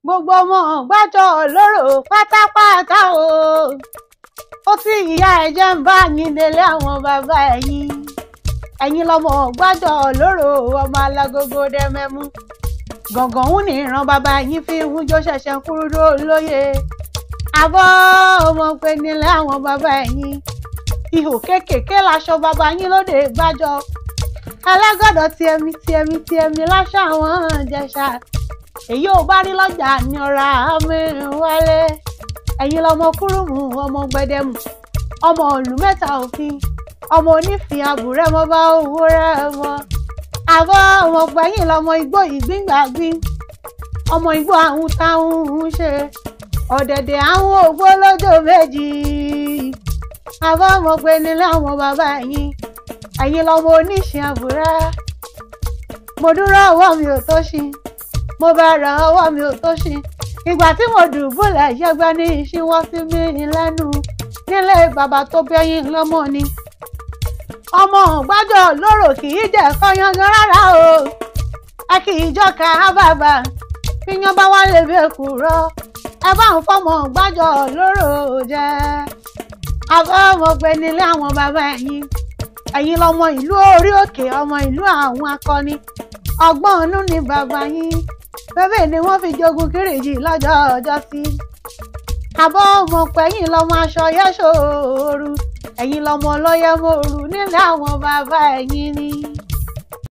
gbogbo ọmọ gbájọ lóró pátápátá o ó tí ìyá ẹ jẹ́ ń bá yín délé àwọn bàbá ẹ̀yin ẹ̀yin lọmọ gbájọ lóró ọmọ alágógó dẹ́mẹ́mú gàngàn ń ní ìran bàbá yín fi ń jó ṣẹ̀ṣẹ̀ kúrúdó lóye àbọ̀ ọmọ pé nílé àwọn bàbá ẹ̀yin ihò kéékèèké láṣọ bàbá yín lóde gbájọ alágọ̀dọ̀ tiẹ̀mí tiẹ̀mí tiẹ̀mí láṣọ àwọn jẹ̀ṣà èyí ò bá rí lọ́jà ní ọ̀rá mẹ́rin wálé ẹ̀yin lọmọ kúrúmù ọmọ gbẹdẹmù ọmọ òlù mẹ́ta òfin ọmọ onífin àbúrẹ́ mọ́ bá owó rẹ̀ mọ́ àbọ̀ ọmọ gbẹ̀yìn lọmọ igbó ìgbíngbàgbín ọmọ igbó àwọn táwọn ń ṣe ọ̀dẹ̀dẹ̀ àwọn ògbó lójó méjì àbọ̀ ọmọ pé nílé àwọn bàbá yín ẹ̀yin lọmọ oníṣìn àbúrẹ́ mo dúró ọwọ́ mi ò tó ṣin mo bá ra ọwọ́ mi ò tó ṣin ìgbà tí mo dùbúlẹ̀ yẹgbẹ́ ní ìṣíwọ́ sí mi lẹ́nu nílé bàbá tó bẹ́yìn lọ́mọ ni ọmọ gbájọ lóró kì í jẹ́ kọ́yángan rárá o ẹ kì í jọ́ka bàbá fíyan bá wá lè bẹ́ẹ̀ kú rọ ẹ bá ń fọmọ gbájọ lóró jẹ àbọ̀ ọmọ pé nílé àwọn bàbá ẹ̀yin ẹ̀yin lọmọ ìlú orí òkè ọmọ ìlú àwọn akọni ọgbọ́n inú ni bàbá yín bẹ́bẹ̀ ni wọ́n fi jogun kírìjì lọ́jọ́ ọjọ́ sí àbọ̀ ọmọ pẹ̀yìn lọmọ aṣọ yẹ́sọ̀ọ́rù ẹ̀yin lọmọ ọlọ́yẹ̀mọ̀ọ́rù nílé àwọn bàbá ẹ̀yin ni.